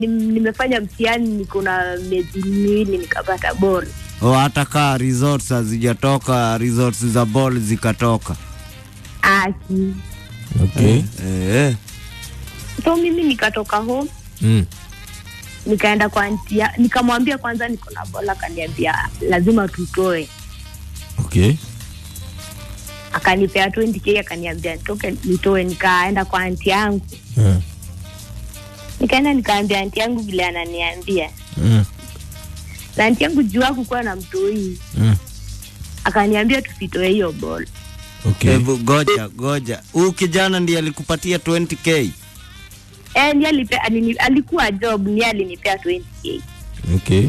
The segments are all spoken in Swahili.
nim- nimefanya mtihani niko na miezi miwili nikapata bora O, hata kaa results hazijatoka, results za ball zikatoka. aki Okay. Eh, so mimi nikatoka home Mm. nikaenda kwa aunti ya nikamwambia kwanza niko na bola akaniambia lazima tutoe Okay. akanipea 20k akaniambia nitoke nitoe nikaenda kwa anti yangu Eh. nikaenda nikaambia anti yangu vile ananiambia Mm. na anti yangu juu hakukuwa na mtoi Mm. akaniambia tusitoe hiyo bol Okay. hebu goja goja, huyu kijana ndiye alikupatia 20k? e, ni alipea, alini, alikuwa job ni alinipea 20k Okay.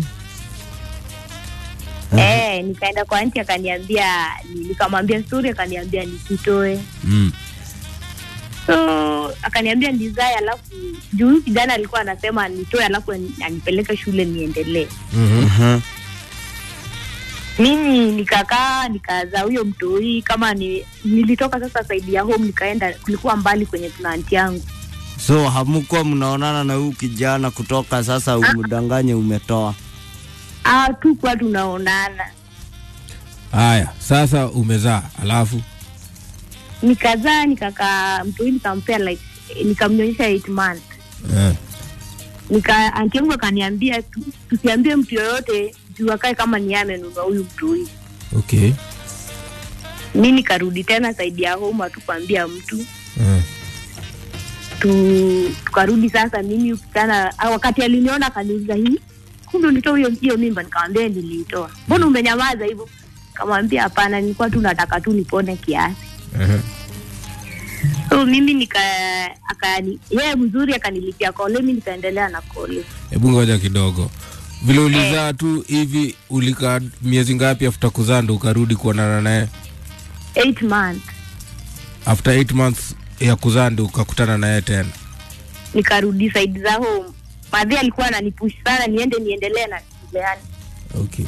Eh, nikaenda kwa anti akaniambia ni- nikamwambia story akaniambia nisitoe Mm. so akaniambia ndizae alafu juu huyu kijana alikuwa anasema nitoe alafu ani- anipeleke shule niendelee Mhm. Mhm. mimi nikakaa nikaza huyo mtoi kama ni, nilitoka sasa saidi ya home nikaenda kulikuwa mbali kwenye tuna anti yangu So hamukuwa mnaonana na huyu kijana kutoka sasa, umdanganye umetoa. ah, tukuwa tunaonana Haya, sasa umezaa alafu nikazaa nikakaa mtoi nikampea like nikamnyonyesha eight months eh. nika anti yangu akaniambia tu- tusiambie mtu yoyote juu akae kama ni yeye amenunua huyu mtoi Okay. mi nikarudi tena saidi ya home hatukuambia mtu Eh. tu, tukarudi sasa mimi huyu kijana ah, wakati aliniona akaniuliza hii kumbe ulitoa hiyo hiyo mimba nikamwambia niliitoa mbona umenyamaza hivyo kamwambia hapana nilikuwa tu nataka tu nipone kiasi Eh. so mimi nika akani yeye mzuri akanilipia kole mi nikaendelea na kole Hebu ngoja kidogo. Vile ulizaa tu hivi ulikaa miezi ngapi after kuzaa ndo ukarudi kuonana naye? eight months After 8 months ya kuzaa ndo ukakutana naye tena. nikarudi saidi za home madhi alikuwa ananipush sana niende niendelee na shule yani Okay.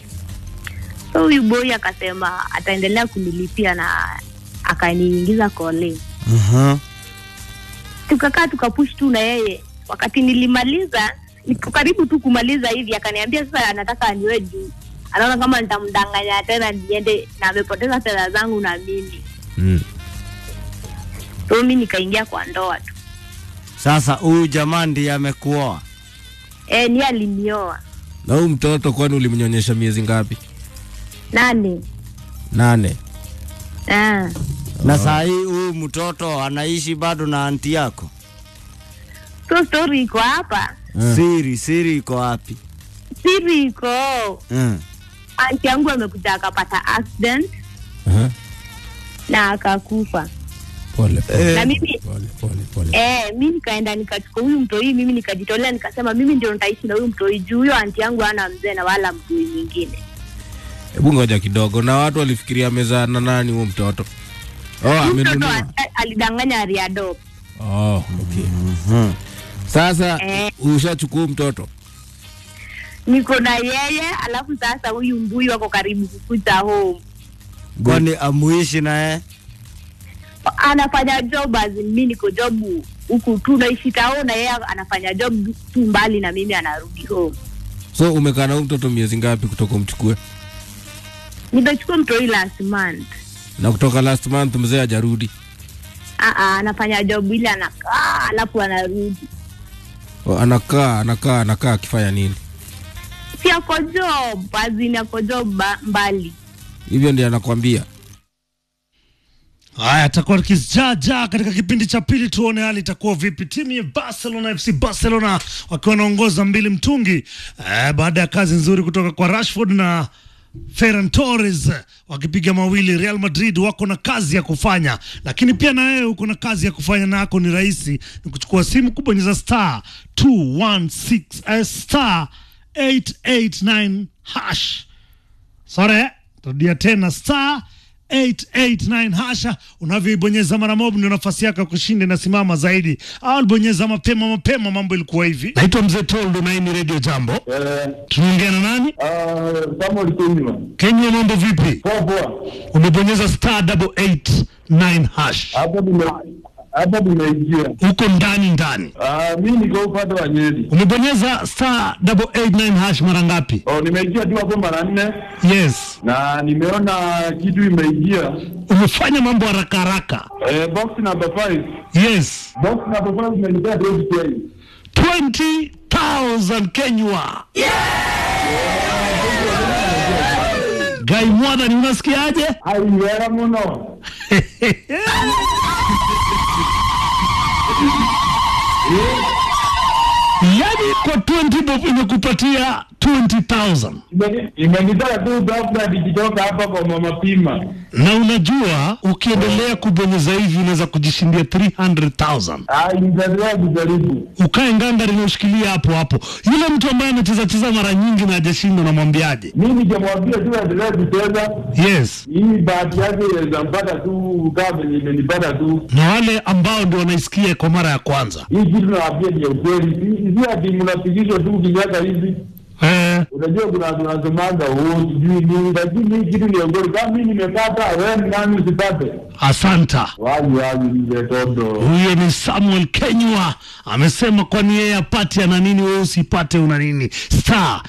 so huyu boy akasema ataendelea kunilipia na akaniingiza kole Mhm. tukakaa tukapush tu na yeye wakati nilimaliza niko karibu tu kumaliza hivi akaniambia sasa anataka aniwe juu anaona kama nitamdanganya tena niende na amepoteza fedha zangu na mimi Mm. so mi nikaingia kwa ndoa tu Sasa huyu jamaa ndiye amekuoa. e, ni alinioa Na huyu mtoto kwani ulimnyonyesha miezi ngapi? nane Nane. ah. Na saa hii huyu mtoto anaishi bado na anti yako. so story iko hapa Eh. Siri, siri iko wapi? siri iko Mm. anti yangu amekuja akapata accident Aha. na akakufa Pole pole. na mimi Pole pole pole. Eh, mi nikaenda nikachukua huyu mtoi, mimi nikajitolea, nikasema mimi ndio nitaishi na huyu mtoi juu huyo anti yangu hana mzee na wala mtoi mwingine. Hebu ngoja kidogo. Na watu walifikiria amezaa na nani huyo mtoto? Oh, Huyu mtoto amenunua. a- alidanganya aliadopt. Oh, okay. Mhm. Sasa Eh. ushachukua huyu mtoto? Niko na yeye, alafu sasa huyu mbuyu wako karibu kukuja home, Kwani amuishi naye? anafanya job as in mi niko job huku tu naishi tao, na yeye anafanya job tu mbali na mimi, anarudi home. So umekaa na huyu mtoto miezi ngapi kutoka umchukue? Nimechukua mtoi last month. Na kutoka last month mzee hajarudi. Ah, ah, anafanya job ile anakaa, alafu anarudi. Oh, anakaa anakaa anakaa akifanya nini? Si ako job, as in ako job ba- mbali. Hivyo ndiye anakwambia. Haya, atakuwa kijaja katika kipindi cha pili, tuone hali itakuwa vipi. Timu ya Barcelona FC Barcelona wakiwa wanaongoza mbili mtungi eh, baada ya kazi nzuri kutoka kwa Rashford na Ferran Torres wakipiga mawili. Real Madrid wako na kazi ya kufanya, lakini pia na wewe uko na kazi ya kufanya, nako ni rahisi, ni kuchukua simu, kubonyeza star 216 eh, star 889 hash Sore, rudia tena star 889 hasha. Unavyoibonyeza mara moja ndio nafasi yako ya kushinda inasimama zaidi. Au bonyeza mapema mapema, mambo ilikuwa hivi. Naitwa Mzee Toldo na hii ni Radio Jambo. Eh, Tunaongea na nani? ah, Samuel Kunywa. Kenya, mambo vipi? Poa poa. Umebonyeza star double eight nine hash. Hapo nime hapa nimeingia. uko ndani ndani. Ah, mi niko upande wa Nyeri. Umebonyeza star double eight nine hash mara ngapi? Oh, nimeingia tu hapo mara nne Yes, na nimeona kitu imeingia. umefanya mambo haraka haraka. Eh, box number 5. Yes, Box number 5 imenipea 20k. 20,000 Kenywa. Gai Mwadhani, unasikiaje? Aiwera muno. Yaani kwa 20 bob imekupatia 20,000 Imeni- Imenitoa tu ghafla nikitoka hapa kwa mama Pima. na unajua ukiendelea kubonyeza hivi unaweza kujishindia 300,000. Ah, nitaendelea kujaribu. Ukae ngangari na ushikilia hapo hapo. Yule mtu ambaye anacheza cheza mara nyingi na hajashinda, unamwambiaje? Mi nikamwambia tu aendelee kucheza. Yes, Hii bahati yake inaweza mpata tu kama venye imenipata tu. na wale ambao ndio wanaisikia kwa mara ya kwanza Hii kitu nawaambia ni ya ukweli. Si- Si ati mnapigishwa tu kinyaka hivi. eh, Unajua kuna tunasomanga oh, sijui nini, lakini hii kitu ni ya ukweli. Kama mi nimepata, wewe ni nani usipate? asanta. Wazi wazi mzee Toto. Huyo ni Samuel Kenywa amesema, kwani yeye apate ana nini, wewe usipate una nini? Star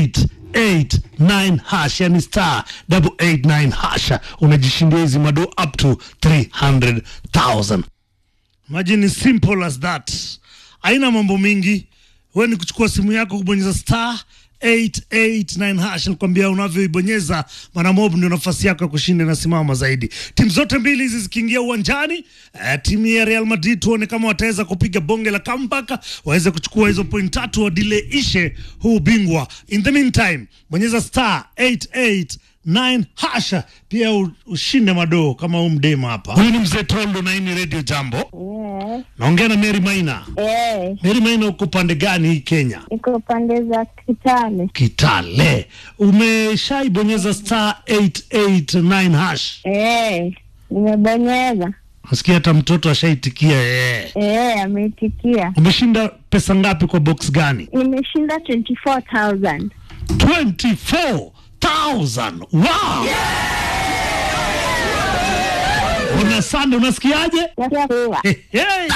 889 hash, yani star 889 hash, unajishindia hizi mado up to 300,000. Imagine simple as that, haina mambo mingi. Wewe ni kuchukua simu yako kubonyeza star 889 hash, nikwambia unavyoibonyeza mara mob ndio nafasi yako ya kushinda inasimama zaidi. Timu zote mbili hizi zikiingia uwanjani, eh, timu ya Real Madrid tuone kama wataweza kupiga bonge la comeback, waweze kuchukua hizo point tatu, wadile ishe huu bingwa. In the meantime, bonyeza star 889 hasha pia u- ushinde madoo kama huu mdema hapa. Huyu ni mzee Tondo na hii ni Radio Jambo. Yes. Naongea na Mary Maina. Eh, Mary Maina, uko pande gani hii Kenya? iko pande za Kitale. Kitale. Umeshaibonyeza star 889 hash. Eh, nimebonyeza. Nasikia hata mtoto ashaitikia eh. Eh, ameitikia. Umeshinda pesa ngapi kwa box gani? Nimeshinda 24,000. 24,000. Wow! Una sande, unasikiaje? Nasikia kuwa. Hey.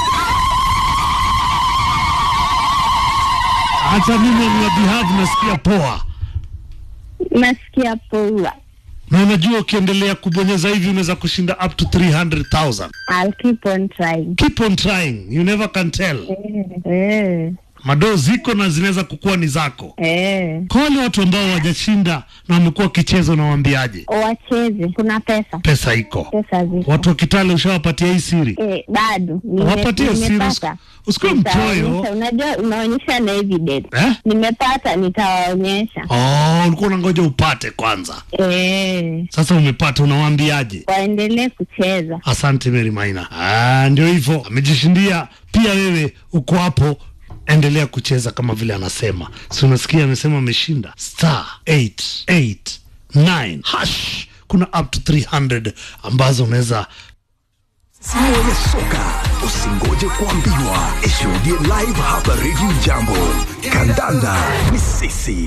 Hata mimi on your behalf nasikia poa, Nasikia poa. na unajua ukiendelea kubonyeza hivi unaweza kushinda up to 300,000. I'll keep on trying. Keep on trying, you never can tell. Eh, eh, Madoo ziko na zinaweza kukuwa ni zako. eh. Kwa wale watu ambao hawajashinda na wamekuwa wakicheza, unawaambiaje? Wacheze. Kuna pesa. Pesa iko. Pesa ziko. Watu wa Kitale ushawapatia hii siri? Eh, bado. Nime- Wapatie siri, nimepata. usikuwe Nitawaonyesha. mchoyo. Unajua unaonyesha na evidence. Eh? Nimepata nitawaonyesha. Oh, ulikuwa unangoja upate kwanza. Eh, Sasa umepata, unawaambiaje? waendelee kucheza. Asante Mary Maina. Ah, ndio hivyo, amejishindia. Pia wewe uko hapo, endelea kucheza kama vile anasema. Si unasikia amesema ameshinda star 889 hash. Kuna up to 300 ambazo unaweza Sio ya soka, usingoje kuambiwa. Ishuhudie live hapa Radio Jambo. Kandanda ni sisi.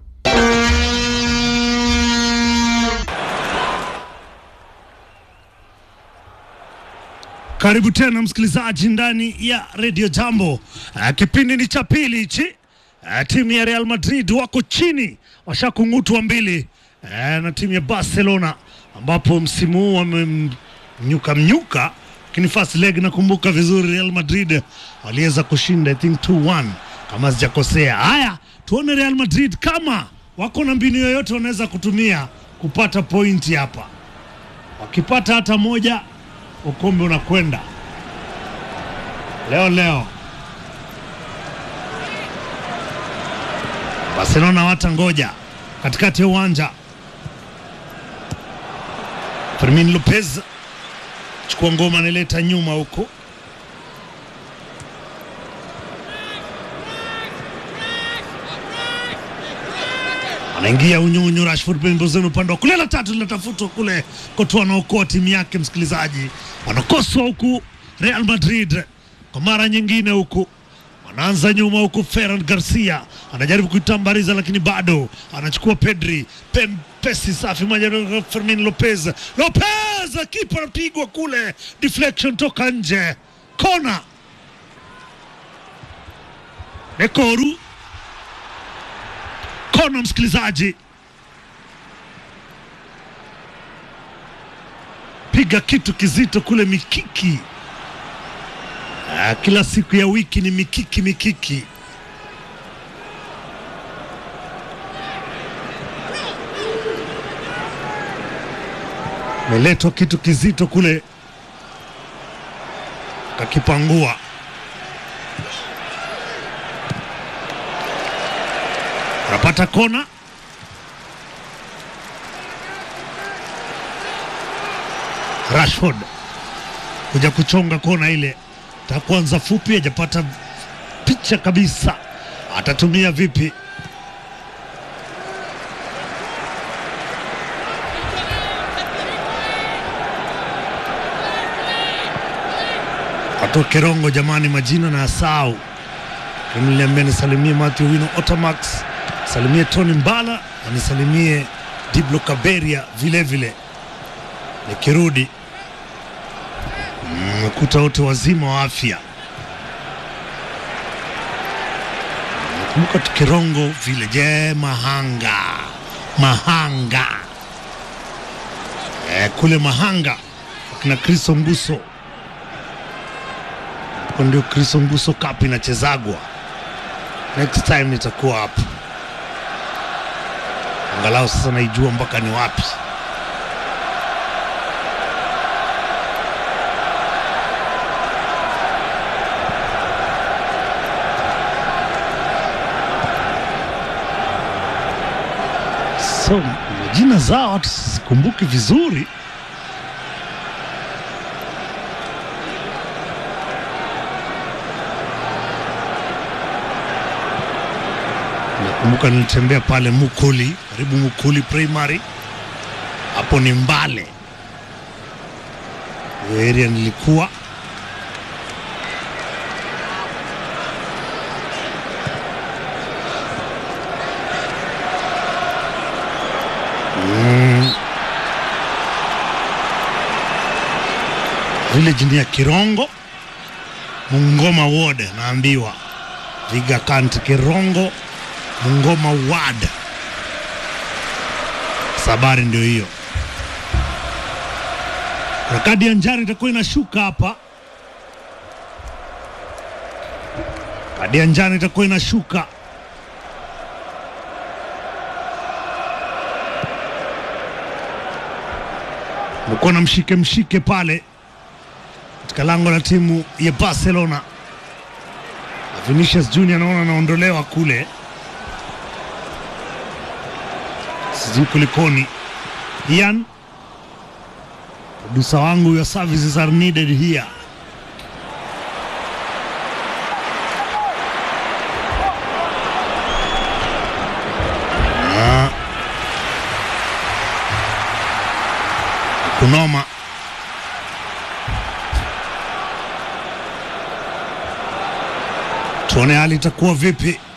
Karibu tena msikilizaji ndani ya Radio Jambo. Uh, kipindi ni cha pili hichi. Uh, timu ya Real Madrid wako chini, washakung'utwa mbili uh, na timu ya Barcelona ambapo msimu huu wamemnyuka mnyuka, lakini first leg nakumbuka vizuri Real Madrid waliweza kushinda I think 2-1 kama sijakosea. Haya, tuone Real Madrid kama wako na mbinu yoyote wanaweza kutumia kupata pointi hapa. Wakipata hata moja ukombe unakwenda leo leo. Barcelona wata ngoja katikati ya uwanja. Fermin Lopez chukua ngoma, analeta nyuma huko anaingia unyunyu Rashford pembezoni upande wa kulia, la tatu linatafutwa kule, Courtois anaokoa timu yake. Msikilizaji, wanakoswa huku Real Madrid kwa mara nyingine, huku wanaanza nyuma, huku Ferran Garcia anajaribu kuitambariza, lakini bado anachukua Pedri, pempesi safi moja, Fermin Lopez, Lopez anawaza kipa, anapigwa kule, deflection toka nje, kona. Nekoru kona, msikilizaji, piga kitu kizito kule, mikiki. Ah, kila siku ya wiki ni mikiki mikiki. Meletwa kitu kizito kule, kakipangua. Unapata kona. Rashford kuja kuchonga kona ile, takwanza fupi, hajapata picha kabisa, atatumia vipi? Watoke Rongo jamani, majina na asau niliambia nisalimie Matthew Wino Otamax, salimie Tony Mbala na nisalimie Diblo Kaberia vile vile. Nikirudi mmekuta wote wazima wa afya. Nakumbuka tukirongo vile. Je, Mahanga, Mahanga e, kule Mahanga akina Kristo Nguso huko ndio Kristo Nguso Cup inachezagwa. Next time nitakuwa hapo, angalau sasa naijua mpaka ni wapi. So jina zao hata sikumbuki vizuri. Nakumbuka nilitembea pale Mukuli, karibu Mukuli Primary, hapo ni Mbale, hiyo area nilikuwa. Mm. Village ni ya Kirongo, Mungoma Ward, naambiwa Viga County, Kirongo Mungoma Ward. Sabari ndio hiyo. Na kadi ya njano itakuwa inashuka hapa. Kadi ya njano itakuwa inashuka. Mekuwa na mshike mshike pale katika lango la timu ya Barcelona. Vinicius Junior naona anaondolewa kule sijui kulikoni. Ian, produsa wangu, your services are needed here. Ah. Kunoma tuone hali itakuwa vipi.